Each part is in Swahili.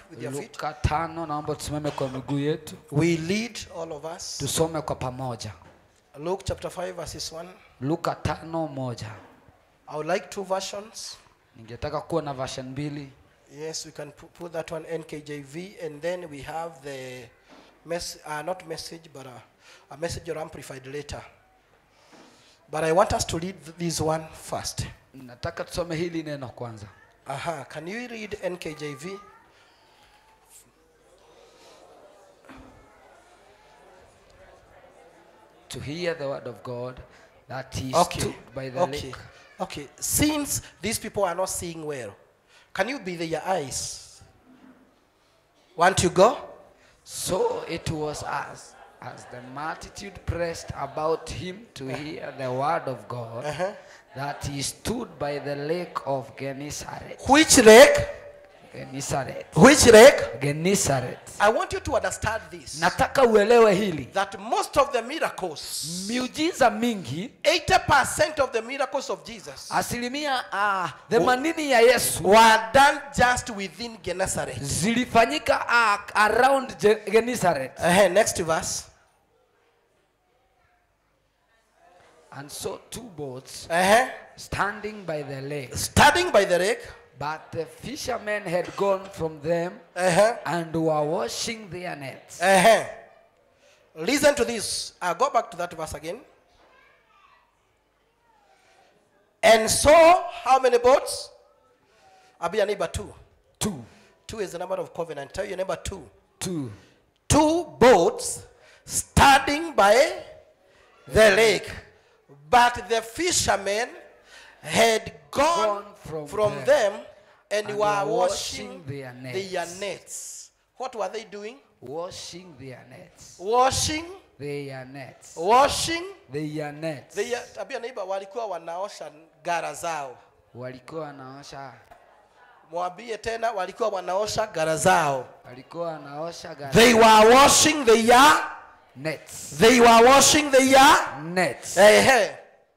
with your feet. luka tano naomba tusimame kwa miguu yetu We lead all of us. tusome kwa pamoja Luke chapter 5, verses 1. luka tano moja I would like two versions. ningetaka kuwa na version mbili Yes, we can pu- put that one NKJV, and then we have the mess, uh, not message, but a, a message or amplified later. But I want us to read th- this one first. nataka tusome hili neno kwanza Aha, can you read NKJV? to hear the word of god that he Okay. stood by the Okay. lake Okay. Since these people are not seeing well, can you be their eyes? Want to go? so it was as as the multitude pressed about him to hear the word of god Uh-huh. that he stood by the lake of gennesaret Which lake? gennesaret Which lake? gennesaret I want you to understand this. nataka uelewe hili That most of the miracles, miujiza mingi 80% of the miracles of Jesus asilimia uh, themanini ya yesu were done just within Gennesaret. zilifanyika uh, around Je- gennesaret Uh-huh. Next verse. and so two boats Uh-huh. standing by the lake Starting by the lake. but the fishermen had gone from them Uh-huh. and were washing their nets Uh-huh. Listen to this. Uh, go back to that verse again. And so, how many boats? I'll be a neighbor two. two Two is the number of covenant. Tell your neighbor two. two Two boats standing by the lake. But the fishermen had gone, Gone from from, them them, and, and were were washing washing their their nets. nets. What were they doing? washing their nets Washing, their nets washing their nets They, tabia neighbor walikuwa wanaosha gara zao. walikuwa wanaosha Mwambie tena walikuwa wanaosha gara zao. walikuwa wanaosha gari They were washing their nets they were washing their nets eh, eh.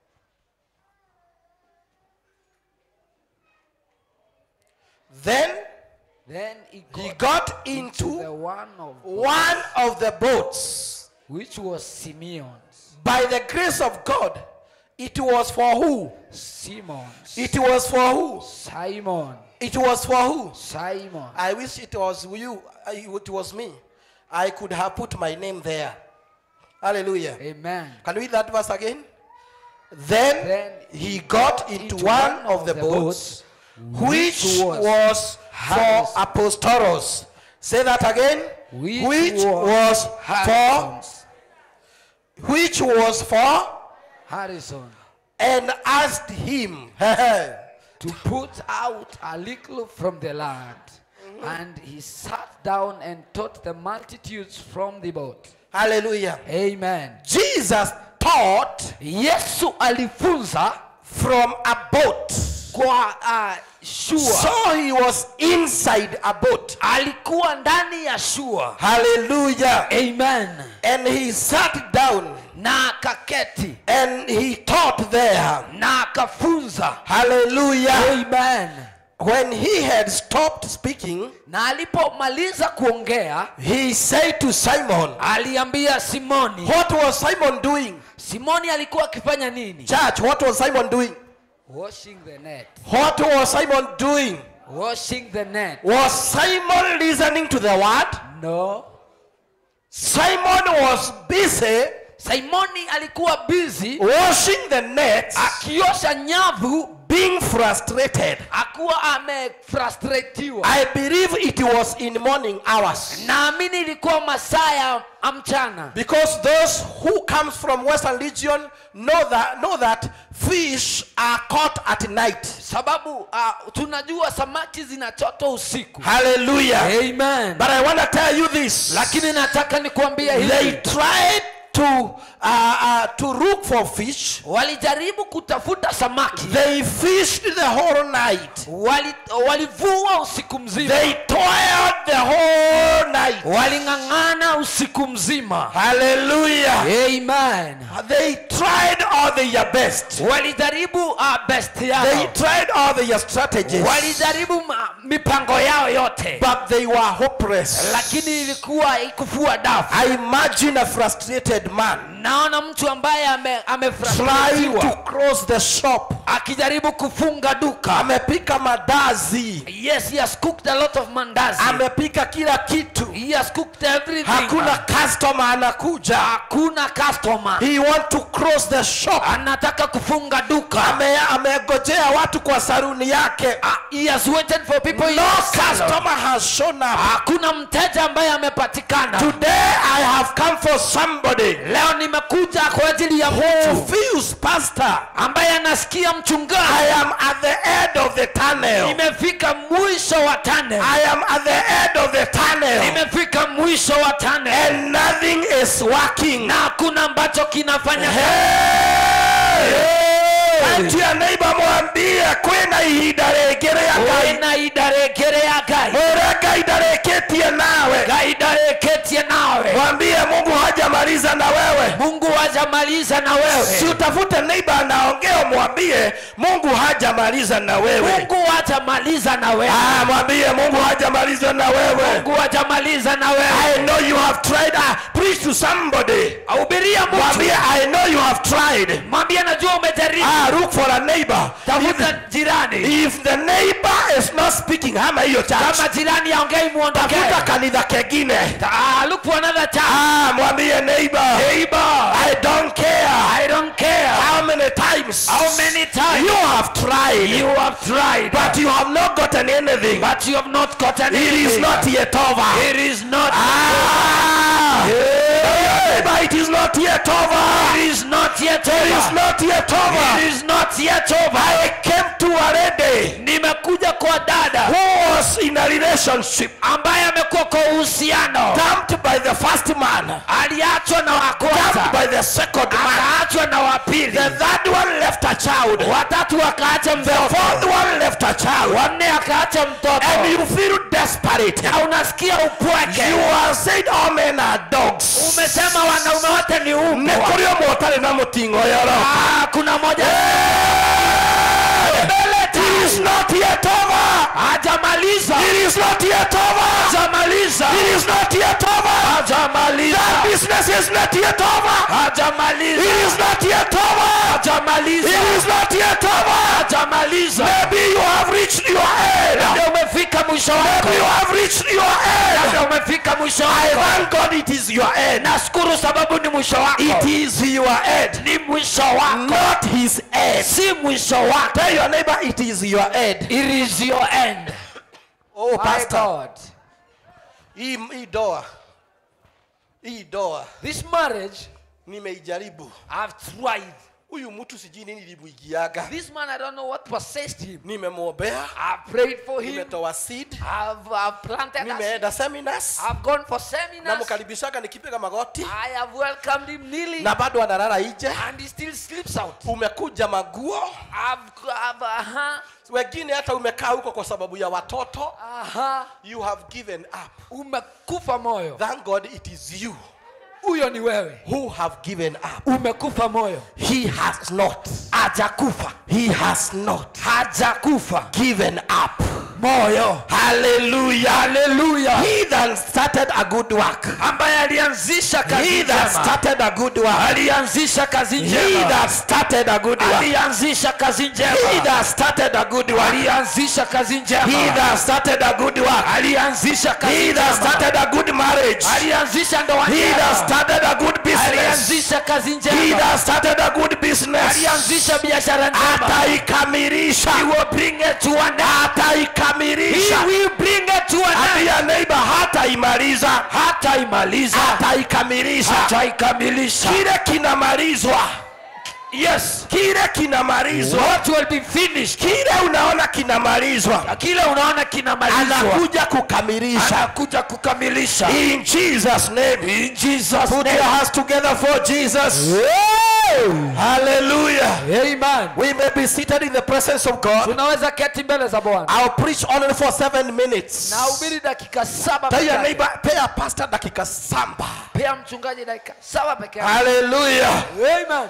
Then then he got, he got into the into one of one of the boats. which was Simeon's By the grace of God, it was for who? Simon's It was for who? Simon It was for who? Simon I wish it was you, uh, it was me. I could have put my name there. Hallelujah. amen Can we read that verse again? Then, Then he got into one of the boats, which was for apostolos. Say that again. which, was for Harrison's. which was for Harrison and asked him. to put out a little from the land and he sat down and taught the multitudes from the boat Hallelujah. amen Jesus taught yesu alifunza from a boat. kwa uh, shua So he was inside a boat. alikuwa ndani ya shua Hallelujah. amen And he sat down na akaketi and he taught there. na akafunza Hallelujah. amen When he had stopped speaking, na alipomaliza kuongea he said to Simon, aliambia simoni What was Simon doing? simoni alikuwa akifanya nini Church, what was Simon doing? washing the net What was Simon doing? washing the net Was Simon listening to the word? no Simon was busy simoni alikuwa busy washing the nets, akiosha nyavu being frustrated. akuwa amefrustratiwa I believe it was in morning hours. naamini ilikuwa masaa ya mchana Because those who comes from Western region know that know that fish are caught at night. sababu uh, tunajua samaki zinachotwa usiku Hallelujah. amen But I want to tell you this. lakini nataka nikuambia they hivi tried to uh, uh, to look for fish. walijaribu kutafuta samaki They fished the whole night. Wali- walivua usiku mzima They toiled the whole night. waling'ang'ana usiku mzima Hallelujah. amen They tried all their best. walijaribu uh, best They yao tried all their strategies. walijaribu ma- mipango yao yote But they were hopeless. lakini ilikuwa ikufua dafu I imagine a frustrated man naona mtu ambaye ame, trying to amefrstratiwa close the shop. akijaribu kufunga duka Amepika madazi, yes he has cooked a lot of mandazi amepika kila kitu, he has cooked everything hakuna customer anakuja. hakuna customer He want to close the shop. anataka kufunga duka Ame, amegojea watu kwa saruni yake. he has waited for people in No his salon. customer has shown up. hakuna mteja ambaye amepatikana Today I have come for somebody leo nimekuja kwa ajili ya who mtu feels pastor. ambaye anasikia mchungaji I am at the end of the tunnel. nimefika mwisho wa tunnel I am at the end of the tunnel. nimefika mwisho wa tunnel And nothing is working. na hakuna ambacho kinafanya Hey! Anti ya neighbor mwambie kwina ihinda rĩngĩ rĩa Ngai. na idarekere ya gai Ũrĩa Ngai ndarĩkĩtie nawe. gai dareketie nawe Mwambie Mungu hajamaliza na wewe. mungu hajamaliza na Si wewe utafute neighbor anaongea umwambie Mungu hajamaliza na wewe. mungu hajamaliza na wewe Ah, mwambie Mungu hajamaliza na wewe. mungu hajamaliza na wewe I know you have tried. Ah, preach to somebody. ahubiria mtu Mwambie I know you have tried. mwambie najua umejaribu Ah, look for a neighbor. tafuta jirani If the neighbor is not speaking, hama hiyo church. kama jirani aongei muondokee Tafuta kanitha kengine. Ah, look for another church Ah, mwambie neighbor. neighbor I don't care. i don't care How many times? how many times You have tried. you have tried But you have not gotten anything. but you have not gotten It is anything. not yet over. it is not Ah! Neighbor, it is not yet over. it is not yet It is over not yet over. it is not yet over I came to a lady nimekuja kwa dada who was in a relationship ambaye amekuwa kwa uhusiano dumped by the first man, aliachwa na wa dumped kwanza by the second man. akaachwa na wa pili The third one left a child. watatu akaacha The fourth mtoto one left a child. wanne akaacha mtoto And you feel desperate. na unasikia upweke You are saying all men are dogs. umesema wanaume wote ni Nĩ umbwa kũrĩ ũmwe ũtarĩ na mũting'o yoro. Ah, kuna moja It is not yet over. hajamaliza It is not yet over. hajamaliza It is not yet over. hajamaliza That business is not yet over. hajamaliza It is not yet over. hajamaliza It is not yet over. hajamaliza Maybe you have reached your end. labda umefika mwisho wako Maybe you have reached your labda end. umefika mwisho I wako thank God it is your end. nashukuru sababu ni mwisho wako It is your end. ni mwisho wako Not his end. si mwisho wako Tell your neighbor it is your end. it is your end Oh, My pastor. God. hii hii doa hii doa this marriage nimeijaribu I've tried huyu mtu sijui nini limuigiaga this man I don't know what possessed him nimemwombea I've prayed for him nimetoa seed I've, I've planted us. nimeenda seminars I've gone for seminars namkaribishaga nikipiga magoti I have welcomed him kneeling na bado analala nje and he still sleeps out umekuja maguo I've, I've uh-huh, wengine hata umekaa huko kwa sababu ya watoto uh-huh. you have given up umekufa moyo thank god it is you huyo ni wewe who have given up umekufa moyo He has not. hajakufa He has not hajakufa given up. moyo Hallelujah. haleluya He that started a good work. ambaye alianzisha kazi He that njema started a good work. alianzisha kazi He njema that started a good work. alianzisha kazi He njema that started a good work. alianzisha kazi He njema that started a good work. alianzisha kazi He that njema started a good marriage. alianzisha ndoa He that njema started a good business. alianzisha kazi He njema that started a good business. alianzisha biashara njema Ataikamilisha. he will bring it to an end he Ataikamilisha. will bring it to an end Ambia neighbor hataimaliza. hataimaliza Ataikamilisha. hataikamilisha Kile kinamalizwa. yes Kile kinamalizwa. what will be finished Kile unaona kinamalizwa. kile unaona kinamalizwa Anakuja kukamilisha. anakuja kukamilisha In Jesus name. in Jesus Put your name hands together for Jesus. Hallelujah. Amen. We may be seated in the presence of God. tunaweza keti mbele za bwana I'll preach only for seven minutes. na ubiri dakika saba Tell peke your yake. neighbor, pay a pastor dakika samba. pea mchungaji dakika saba peke yake Hallelujah. Amen.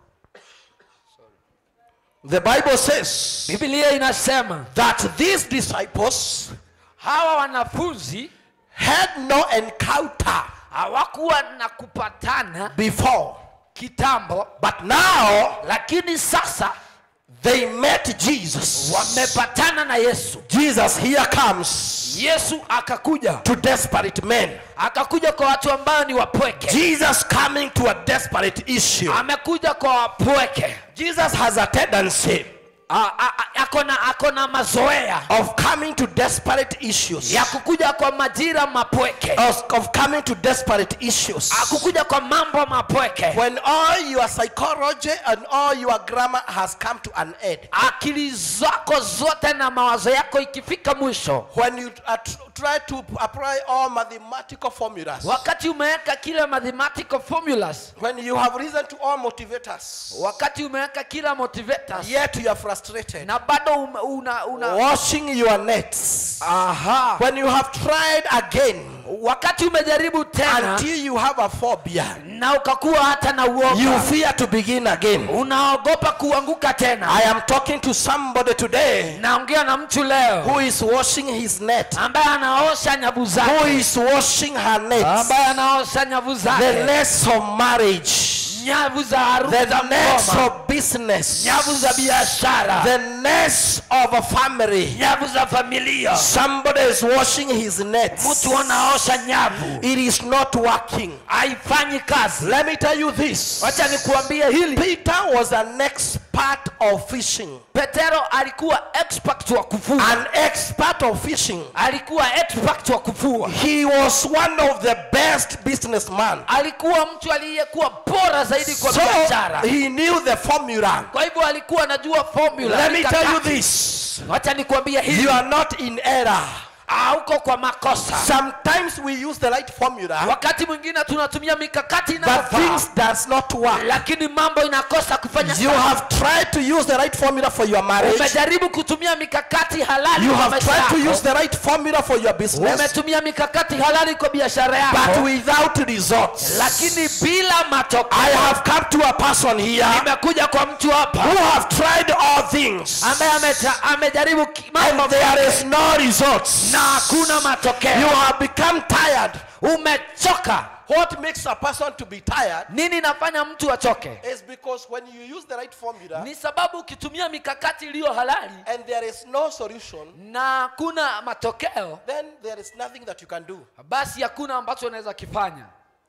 The Bible says biblia inasema that these disciples hawa wanafunzi had no encounter hawakuwa na kupatana before, kitambo but now lakini sasa they met Jesus. wamepatana na yesu Jesus here comes yesu akakuja to desperate men. akakuja kwa watu ambao ni wapweke Jesus coming to a desperate issue. amekuja kwa wapweke Jesus has a tendency A- a- a- akona akona mazoea of coming to desperate issues. ya kukuja kwa majira mapweke Of, of coming to desperate issues. akukuja kwa mambo mapweke When all your psychology and all your grammar has come to an end. akili zako zote na mawazo yako ikifika mwisho When you uh, tr- try to apply all mathematical formulas. wakati umeweka kila mathematical formulas When you have reason to all motivators. wakati umeweka kila motivators Yet you are frustrated. na bado una, una, una Washing your nets. aha When you have tried again wakati umejaribu tena until you have a phobia. na ukakuwa hata na You uoga fear to begin again. unaogopa kuanguka tena I am talking to somebody today naongea na mtu leo who is washing his net. ambaye anaosha nyavu Who zake is washing her net. ambaye anaosha nyavu The zake nets of marriage. nyavu za harufu The za nets ngoma of business. nyavu za biashara The nets of a family. nyavu za familia Somebody is washing his nets. mtu anaosha nyavu It is not working. haifanyi kazi Let me tell you this. wacha nikuambie hili Peter was an expert of fishing. petero alikuwa expert wa kuvua An expert of fishing. alikuwa expert wa kuvua He was one of the best businessmen. alikuwa mtu aliyekuwa bora zaidi kwa So biashara he knew the formula. kwa hivyo alikuwa anajua formula Let me tell you mikakati. this. wacha nikuambie hili You are not in error. hauko kwa makosa Sometimes we use the right formula, wakati mwingine tunatumia mikakati but inayofaa things does not work. lakini mambo inakosa kufanya You kazi. have tried to use the right formula for your marriage. umejaribu kutumia mikakati halali You kwa have maisha tried to yako. use the right formula for your business, umetumia mikakati halali kwa biashara yako but without results. lakini bila I matokeo have come to a person here nimekuja kwa mtu hapa who have tried all things, ambaye ameta- amejaribu ki- mambo and there is no results. na hakuna You matokeo have become tired. umechoka What makes a person to be tired nini inafanya mtu achoke is because when you use the right formula ni sababu ukitumia mikakati iliyo halali and there is no solution, na hakuna matokeo then there is nothing that you can do. basi hakuna ambacho unaweza kifanya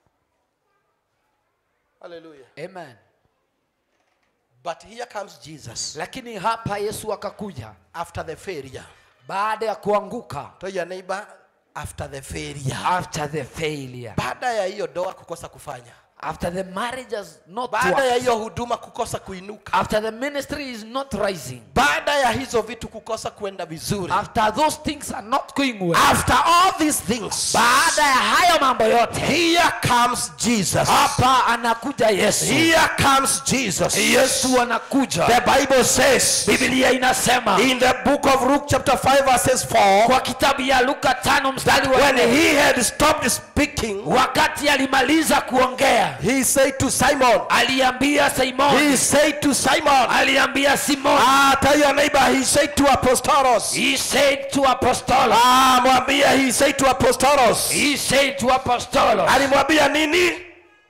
Hallelujah. amen But here comes Jesus lakini hapa yesu akakuja after the failure. baada ya kuanguka Tell your neighbor after the failure. after the failure Baada ya hiyo doa kukosa kufanya. after the marriage has not Baada ya worked, hiyo huduma kukosa kuinuka. after the ministry is not rising Baada ya hizo vitu kukosa kuenda vizuri. after those things are not going well After all these things, baada ya hayo mambo yote here comes Jesus. hapa anakuja yesu Here comes Jesus. yesu anakuja The Bible says biblia inasema in the book of Luke chapter 5 verses 4 kwa kitabu ya luka tano mstari wa when nne he had stopped speaking wakati alimaliza kuongea he said to Simon aliambia simoni he said to Simon aliambia simoni ah tell your neighbor he said to apostolos he said to apostolo ah mwambie he said to apostolos he said to apostolo alimwambia nini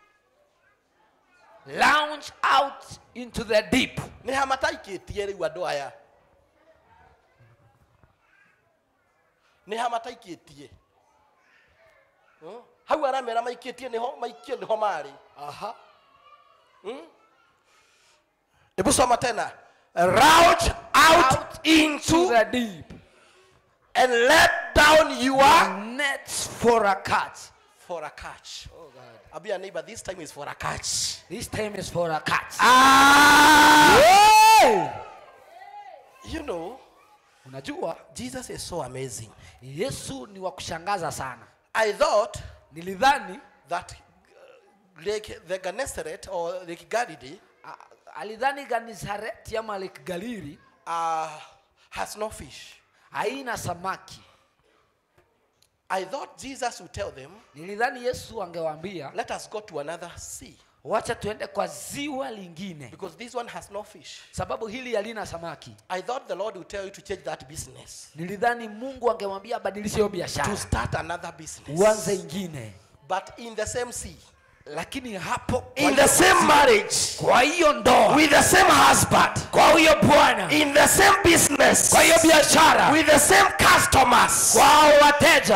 launch out into the deep nä hamataikätie rä u andå aya nä hamataikätie hau aramera maikätie maikio nä ho marä hebu soma tena rout out to into the deep and let down your nets for a catch for a catch abia neighbor this time is for a catch this time is for a catch ah you know unajua jesus is so amazing yesu ni wa kushangaza sana i thought nilidhani that uh, Lake the Gennesaret or Lake Galilee A- alidhani Genesareti ama Lake Galili uh, has no fish. haina samaki. I thought Jesus would tell them, Nilidhani Yesu angewaambia let us go to another sea wacha tuende kwa ziwa lingine, because this one has no fish. sababu hili halina samaki. I thought the Lord would tell you to change that business, Nilidhani Mungu angemwambia abadilishe hiyo biashara, to start another business. uanze ingine, But in the same sea, lakini hapo kwa in hiyo- the same marriage kwa hiyo ndoa, with the same husband kwa huyo bwana, in the same business kwa hiyo biashara, with the same customers kwa hao wateja,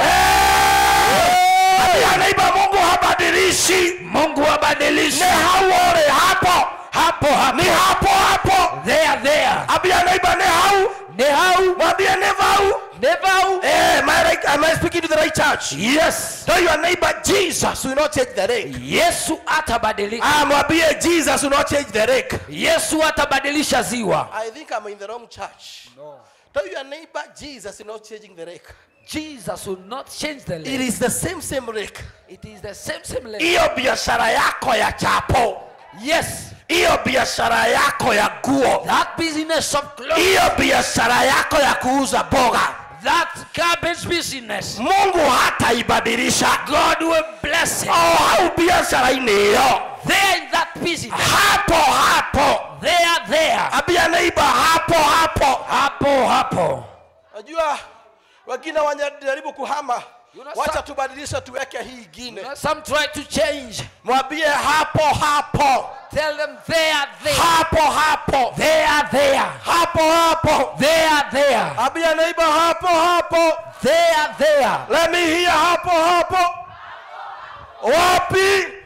Ambia neighbor Mungu habadilishi Mungu abadilishe ni hauore hapo hapo hapo, ni hapo hapo there there, ambia neighbor ni hau ne hau mwambie ni vau never hau. eh am I right am I speaking to the right church Yes, tell your neighbor Jesus will not change the rake Yesu atabadilika, ah mwambie Jesus will not change the rake Yesu atabadilisha ziwa. I think I'm in the wrong church. No. Tell your neighbor, Jesus is not changing the rake. Jesus will not change the It lake. is the same, same rake. It is the same same lake. hiyo biashara yako ya chapo Yes, hiyo biashara yako ya nguo that business of clothes, hiyo biashara yako ya kuuza boga that garbage business, mungu hataibadilisha God will bless it. oh, au biashara-inĩ ĩyo There in that business, hapo hapo there there, ambia neighbor hapo hapo hapo hapo. Najua wengine wanajaribu kuhama. You know, Wacha some- tubadilishe tuweke hii ingine. You know, some try to change. Mwambie hapo hapo. Tell them there there, hapo hapo there there, hapo hapo there there, Ambia neighbor hapo hapo. there there. let me hear hapo hapo wapi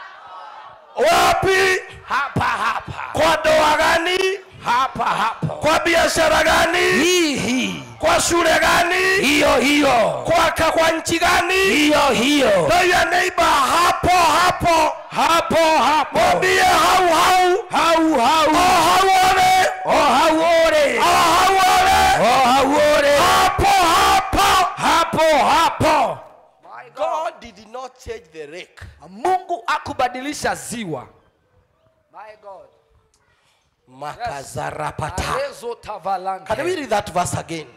wapi Hapa hapa, kwa ndoa gani hapa hapo. kwa biashara gani Hii hii, kwa shule gani hiyo hiyo, kwaka kwa nchi gani hiyo hiyo, Tell your neighbor hapo hapo hapo hapo. mwambie hau hau Hau hau, oh hauone oh hauore, oh hauone oh hauore, hapo hapo hapo hapo. God did not change the rake. Mungu akubadilisha ziwa. My God. Makazarapata. Arezo tavalanke. Can we read that verse again?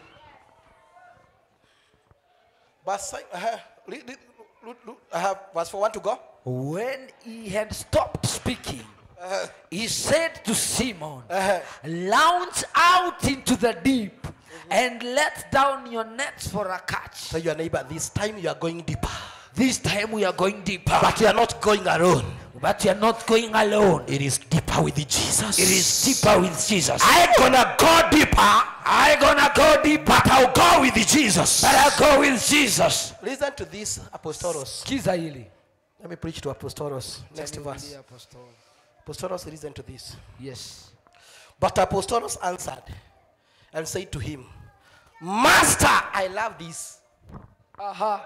Verse, uh, read, read, read, read, uh, verse 4 1 to go. When he had stopped speaking, he said to Simon, Uh-huh. Launch out into the deep and let down your nets for a catch. Tell your neighbor, this time you are going deeper. This time we are going deeper. But you are not going alone. But you are not going alone. It is deeper with Jesus. It is deeper with Jesus. I gonna go deeper I gonna go deeper, but I'll go with Jesus but I'll go with Jesus. Listen to this, Apostolos. Kiza hili. Let me preach to Apostolos. Next verse. Apostolos, listen to this. Yes. But Apostolos answered and said to him, master I love this. Aha.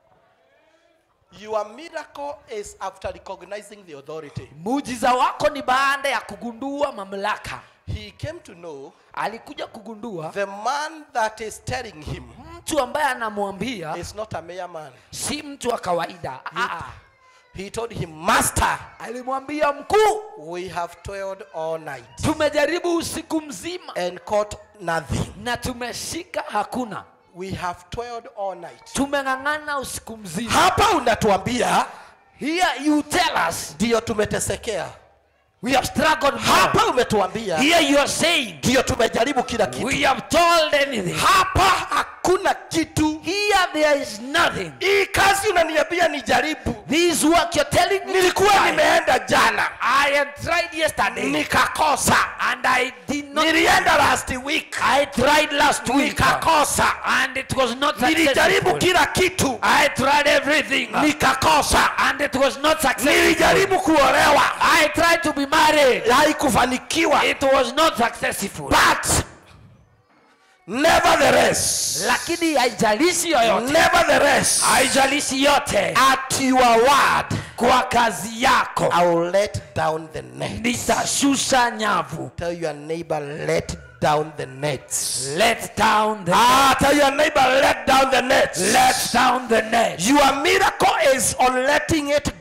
Your miracle is after recognizing the authority. Muujiza wako ni baada ya kugundua mamlaka. He came to know Alikuja kugundua the man that is telling him mtu ambaye anamwambia is not a mere man. si mtu wa kawaida. Ah, He told him, Master, alimwambia mkuu, we have toiled all night tumejaribu usiku mzima and caught nothing. na tumeshika hakuna. We have toiled all night. Tumeng'ang'ana usiku mzima. Hapa unatuambia Here you tell us ndio tumetesekea. we have struggled more. Hapa umetuambia Here you are saying ndio tumejaribu kila kitu. we have told anything. Hapa hakuna kitu. Here there is nothing. Hii kazi unaniambia nijaribu. This work you're telling me. to Nilikuwa try. nimeenda jana I had tried yesterday nikakosa. and I did not. Nilienda last week I tried last week nikakosa. and it was not Nilijaribu successful. kila kitu I tried everything nikakosa. and it was not successful. Nilijaribu kuolewa I tried to be married. haikufanikiwa. It was not successful. But nevertheless, Lakini haijalishi yoyote, nevertheless, haijalishi yote, at your word, kwa kazi yako I will let down the net. nitashusha nyavu. Tell your neighbor, let down the nets. Let down the Ah, tell your neighbor, let down the nets. let down the net. Your miracle is on letting it go.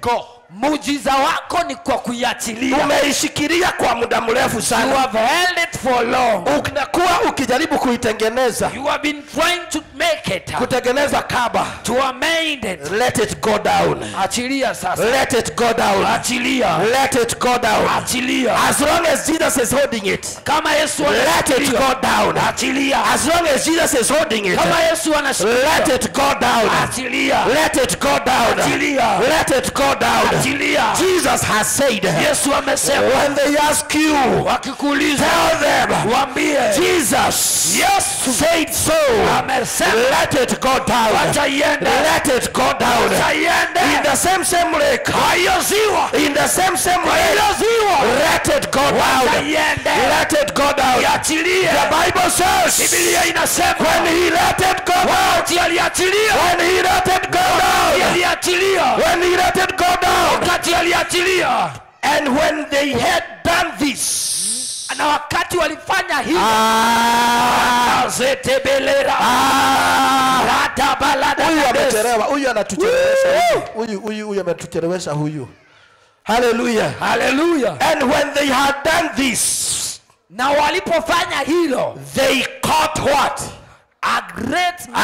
muujiza wako ni kwa kuiachilia umeishikilia kwa muda mrefu you sana have held it for long unakuwa ukijaribu kuitengeneza you have been trying to make it kutengeneza kaba to amend it let it go down achilia sasa let it go down achilia let it go down achilia as long as jesus is holding it kama yesu let it anashikilia go down achilia as long as jesus is holding it kama yesu let anashikilia it go down achilia let it go down Achilia. let it go down achilia jesus has said yesu amesema when they ask you wakikuuliza tell them waambie jesus said so amesema let it go down wacha iende let it go down wacha iende in the same same lake kwa hiyo ziwa in the same same kwa hiyo lake ziwa let it go wacha down iende let it go down iachilie the bible says biblia inasema when he let it go down wakati aliachilia when he let it go wakati down aliachilia when he let it go down wakati aliachilia and when they had done this na wakati walifanya hivi ah, zetebelera ah, huyu ratabalada amechelewa huyu anatuchelewesha huyu. huyu huyu huyu ametuchelewesha huyu haleluya haleluya and when they had done this na walipofanya hilo they caught what a great number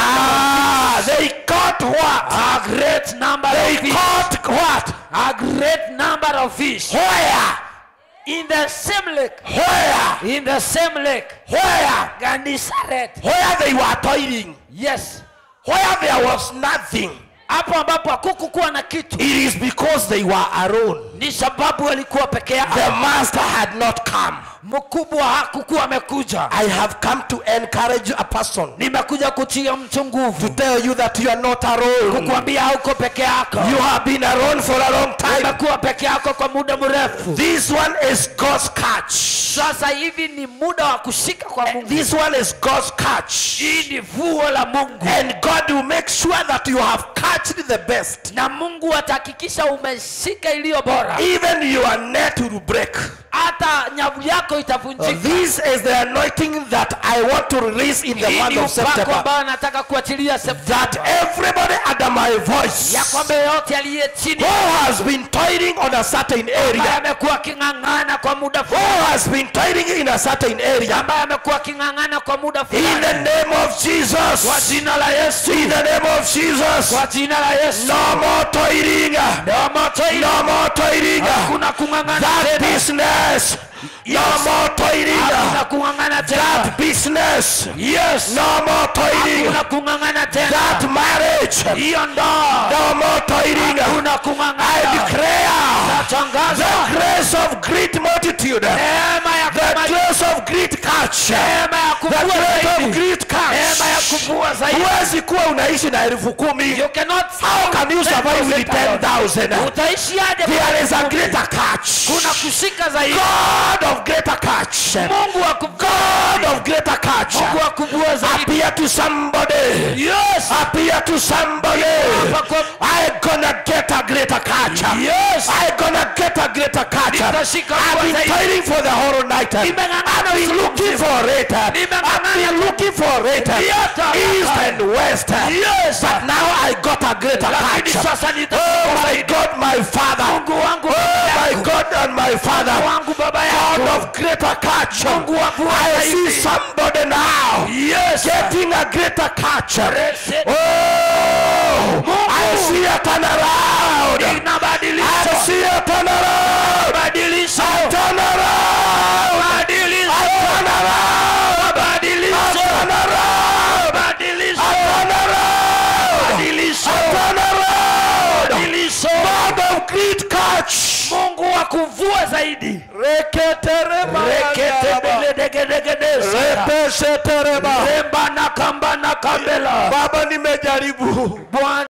ah they caught what a great number they of fish caught what a great number of fish where in the same lake where in the same lake where Gennesaret where they were toiling yes where there was nothing hapo ambapo hakukukuwa na kitu it is because they were alone ni sababu walikuwa peke yao the master had not come mkubwa hakukuwa amekuja i have come to encourage a person nimekuja kutia mtu to nguvu tell you that you are not alone kukwambia hauko peke yako you have been alone for a long time umekuwa peke yako kwa muda mrefu this one is god's catch sasa hivi ni muda wa kushika kwa mungu this one is god's catch hii ni vuo la mungu and god will make sure that you have catched the best na mungu atahakikisha umeshika iliyo bora even your net will break hata nyavu yako itavunjika this is the anointing that i want to release in the hii month ni of upako september ambao nataka kuachilia that septemba everybody under my voice ya kwamba yote aliye chini who has been toiling on a certain ambaye area amekuwa aking'ang'ana kwa muda who fulani has been toiling in a certain area ambaye amekuwa aking'ang'ana kwa muda in the fulani name of jesus kwa jina la yesu in the name of jesus kwa jina la yesu no more toiling no moto ile no more toiling hakuna kung'ang'ana that tena business no more toiling hakuna kung'ang'ana tena that business yes no more toiling hakuna kung'ang'ana tena that marriage hiyo ndoa no more toiling hakuna i kung'ang'ana declare natangaza the grace of great multitude neema ya the kumaliza grace of great catch neema ya the kuvua grace of zaidi great neema ya catch kuvua zaidi huwezi kuwa unaishi na elfu kumi you cannot how can you survive with 10000 utaishiaje there is a greater catch kuna kushika zaidi god of greater catch mungu wa kuvua god of greater catch mungu wa kuvua zaidi appear to somebody yes appear to somebody Hapa kwa- I gonna get a greater catch Yes. I gonna get a greater catch Nitashika I've been zaidi. toiling for the whole night Nimeng'ang'ana I've been usiku looking mzima. for it I've Nimeng'ang'ana been looking for it Yata, east yata. and west Yes. but now I got a greater lakini catch sasa nita oh my God my father mungu wangu oh baba my yangu. God and my father Mungu wangu baba God yangu of greater catch Mungu wa kuwa I see zaidi. somebody now yes getting a greater catch Rese- Oh, I see a turnaround. I inabadilisha see a turnaround. badilisha A turnaround. badilisha A turnaround. badilisha A turnaround. badilisha A turnaround. badilisha A turnaround. badilisha God of great catch. mungu wa kuvua zaidi reketebeledegedegedesa Repeshetereba. remba na kamba na kambela Baba nimejaribu. bwana